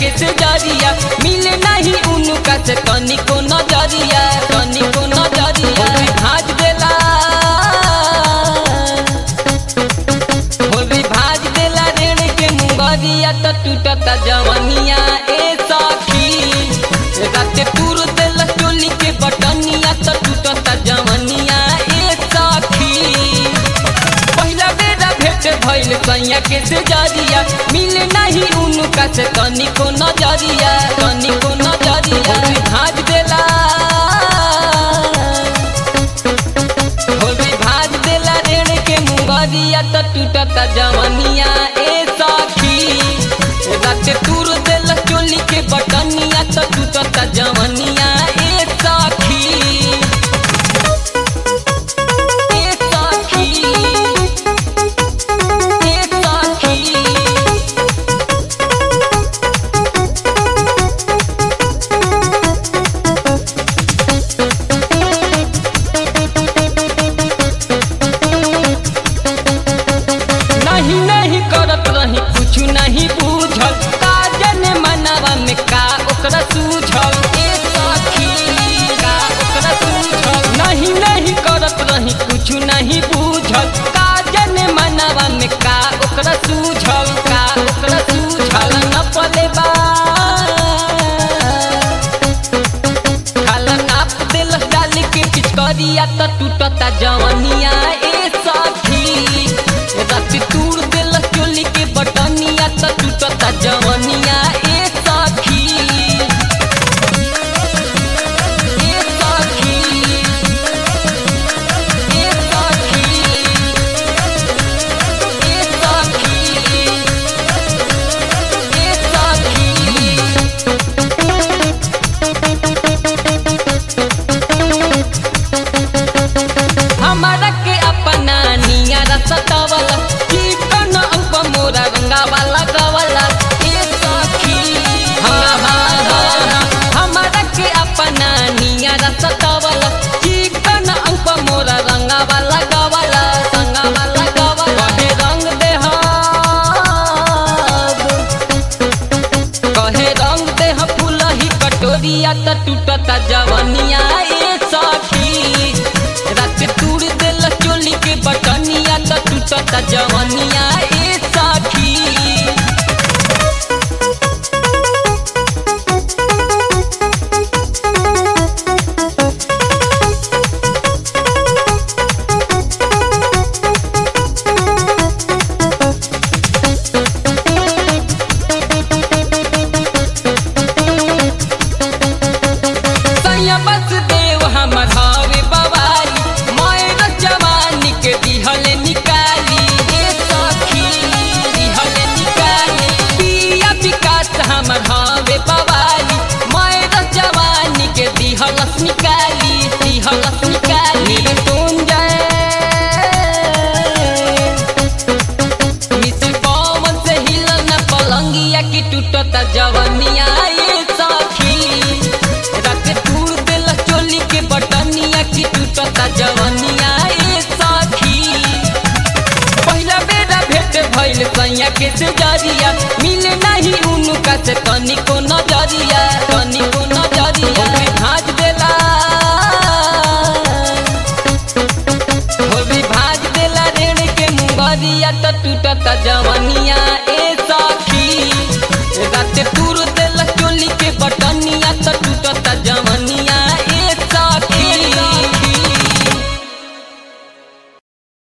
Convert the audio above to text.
के से जरिया मिले नहीं उनका से तनिको नजरिया तनिको नजरिया भाज देला होली भाज देला रेण के मुंगरिया त टूटता जवनिया ए सखी राते टूर देला चोली के बटनिया त टूटता जवनिया ए सखी पहिला बेरा भेट भइल सैया के से जरिया मिले नहीं उनका से तनिको नजरिया तनिको नजरिया भाज देला होली भाज देला रेण के मुंगरिया त टूटता जवनिया ए सखी राते टूर देला चोली के बटनिया त टूटता जवनिया ए सखी ए सखी ए सखी नहीं नहीं करत रही कुछ नहीं बूझल का जने मनवा में का ओकरा सूझल ए सखी का ओकरा सूझल नहीं नहीं करत रही कुछ नहीं बूझल का जने मनवा में का ओकरा सूझल का ओकरा सूझल न पले बा खाला नाप दिल डाल के पिचकरिया त टूटता जवनिया ए सखी रात टूर दिल चोली के बटनिया त टूटता जवनिया ए सखी ए सखी ए सखी ए सखी ए सखी हमारा के अपना नियारा सतावला कीर्तन अंक मोरा रंगावाला गवाला ए सखी हाँ हाँ हाँ हमारा के अपना नियारा सतावला कीर्तन अंक मोरा रंगावाला गवाला रंगावाला गवाला कहे रंग दे कहे रंग दे फूलही कटोरिया त टूटता जवनिया ए सखी रात टूर देल चोली के बटनिया त टूटता जवनिया ए सखी सैया बस देव हमर हवे बवाली मायर जवानी के दिहल निकाली ए सखी दिहल निकाली पिया विकास हमर हवे बवाली मायर जवानी के दिहलस निकाली दिहलस निकाली तुम जाए मिसिल पवन से हिलल न पलंगिया की टूटता जवनिया ए सखी रात टूर देल चोली के बटनिया की टूटता जवनिया ए सखी पहिला बेरा भेट भइल सैया के से जरिया मिले नहीं उनका से तनिको नजरिया